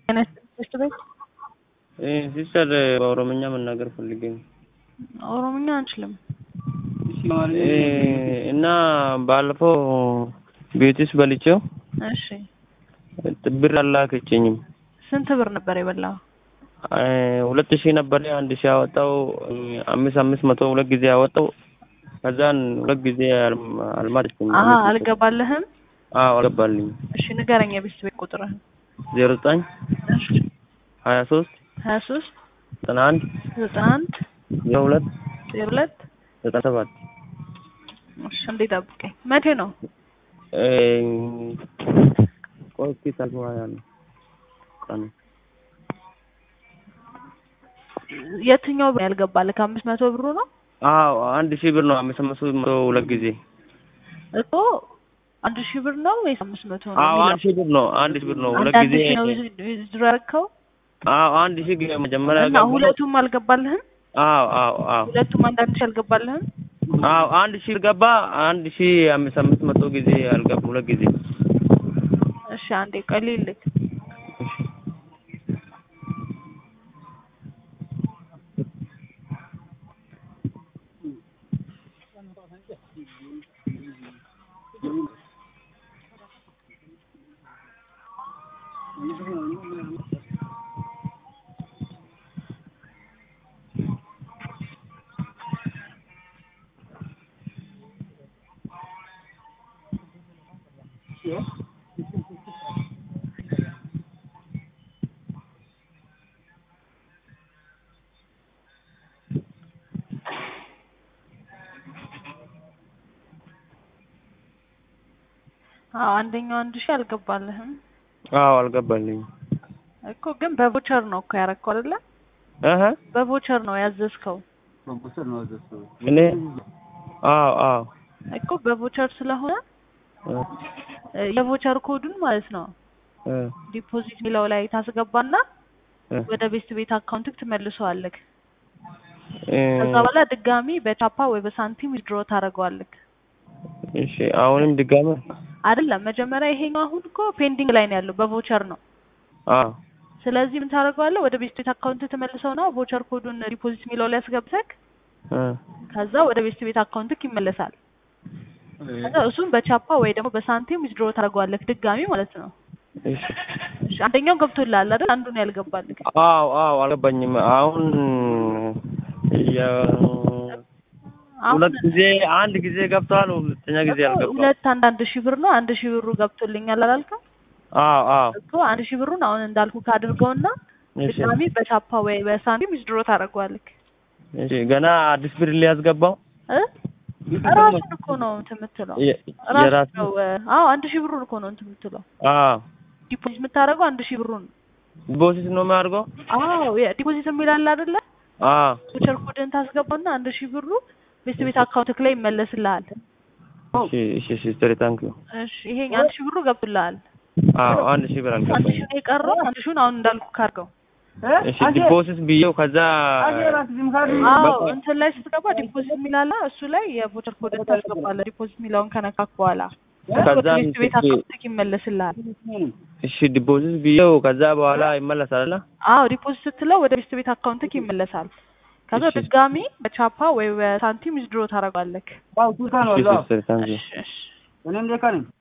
ትምህርት ቤት ሲስተር በኦሮምኛ መናገር ፈልጌ ነው። ኦሮምኛ አንችልም። እና ባለፈው ቤትስ በልቼው እሺ ብር አላከችኝም። ስንት ብር ነበር የበላው? ሁለት ሺህ ነበር አንድ ሺህ ያወጣው አምስት አምስት መቶ ሁለት ጊዜ ያወጣው ከዛን ሁለት ጊዜ አልማለችም። አሀ አልገባልህም? አዎ አልገባልኝ። እሺ ንገረኝ የቤት ቤት ቁጥርህን። ዜሮ ዘጠኝ እሺ ሀያ ሶስት ሀያ ሶስት ዘጠና አንድ ዘጠና አንድ ዜሮ ሁለት ዜሮ ሁለት ዘጠና ሰባት እሺ እንዴ ጠብቀኝ። መቼ ነው? ቆይ እስኪ ታግባ ያለ ቀኑ የትኛው ብር ያልገባልህ? ከአምስት መቶ ብሩ ነው አዎ አንድ ሺህ ብር ነው። አምስት መቶ መቶ ሁለት ጊዜ እኮ አንድ ሺህ ብር ነው ወይስ አምስት መቶ ነው? አዎ የሚለው? አንድ ሺህ ብር ነው። አንድ ሺህ ብር ነው። ሁለት አንድ ጊዜ ሺህ ነው ዊዝድሮ ያደረከው አዎ አንድ ሺህ ጊዜ መጀመሪያ እና ገባሁ። ሁለቱም አልገባልህም? አዎ አዎ አዎ ሁለቱም አንዳንድ ሺህ አልገባልህም? አዎ አንድ ሺህ ገባ። አንድ ሺህ አምስት አምስት መቶ ጊዜ አልገባ ሁለት ጊዜ እሺ አንዴ ቆይ ልልክ። አዎ አንደኛው አንድ ሺህ አልገባልህም አዎ አልገባልኝ እኮ ግን በቮቸር ነው እኮ ያረከው አይደለ? እህ በቮቸር ነው ያዘዝከው እኔ አዎ አዎ እኮ በቮቸር ስለሆነ እ የቮቸር ኮዱን ማለት ነው እ ዲፖዚት የሚለው ላይ ታስገባና እ ወደ ቤስት ቤት አካውንትክ ትመልሰዋለክ። እ ከዛ በኋላ ድጋሚ በቻፓ ወይ በሳንቲም ዊዝድሮ ታደርገዋለክ። እሺ አሁንም ድጋሚ አይደለም መጀመሪያ ይሄኛው አሁን እኮ ፔንዲንግ ላይ ነው ያለው በቮቸር ነው። አዎ ስለዚህ ምን ታደርገዋለህ? ወደ ቤስት ቤት አካውንት ተመልሰውና ቮቸር ኮዱን ዲፖዚት የሚለው ላይ አስገብተክ እ ከዛ ወደ ቤስት ቤት አካውንትክ ይመለሳል። ከዛ እሱም በቻፓ ወይ ደግሞ በሳንቲም ዊዝድሮ ታደርገዋለክ ድጋሚ ማለት ነው። እሺ እሺ አንደኛው ገብቶልሃል አይደል? አንዱን ያልገባልክ አዎ አዎ አልገባኝም። አሁን የ አሁን ሁለት ጊዜ አንድ ጊዜ ገብቷል። ሁለተኛ ጊዜ እኮ አልገባም። ሁለት አንድ አንድ ሺህ ብር ነው። አንድ ሺህ ብሩ ገብቶልኛል አላልክም? አዎ አዎ እኮ አንድ ሺህ ብሩን አሁን እንዳልኩ ካድርገውና እሺ ድጋሚ በቻፓ ወይ በሳንቲም ዊዝድሮ ታደርገዋለክ እሺ ገና አዲስ ብር ሊያስገባው እ ራሱን እኮ ነው እንትን የምትለው የ- ራሱ የራሱ ነው። አዎ አንድ ሺህ ብሩን እኮ ነው እንትን የምትለው አዎ ዲፖዚት የምታደርገው አንድ ሺህ ብሩን። ዲፖዚት ነው የሚያደርገው። አዎ ዲፖዚት የሚል አለ አይደለ? አዎ ቮቸር ኮድን ታስገባና አንድ ሺህ ብሩ ቤት ቤት አካውንትክ ላይ ይመለስልሃል። እሺ እሺ ሲስተር ታንክ ዩ። እሺ ይሄ አንድ ሺህ ብሩ ገብቶልሃል። አዎ አንድ ሺህ ብር አንድ አልገባኝም። ሺህ ነው የቀረው። አንድ ሺሁን አሁን እንዳልኩ ካርገው። እሺ ዲፖዚት ብዬው ከዛ አዎ እንትን ላይ ስትገባ ዲፖዚት የሚል አለ። እሱ ላይ የቮቸር ኮድን ታስገባለህ። ዲፖዚት የሚለውን ከነካክ በኋላ ከዛ ወደ ቤት ቤት አካውንትክ ይመለስልሃል። እሺ ዲፖዚት ብዬው ከዛ በኋላ ይመለሳል። አዎ ዲፖዚት ስትለው ወደ ቤት ቤት አካውንትክ ይመለሳል። ከዛ እሺ። ድጋሚ በቻፓ ወይ በሳንቲም ዊዝድሮ ታደርጋለህ። እሺ ሲስተር ታንክ ዩ። እሺ እሺ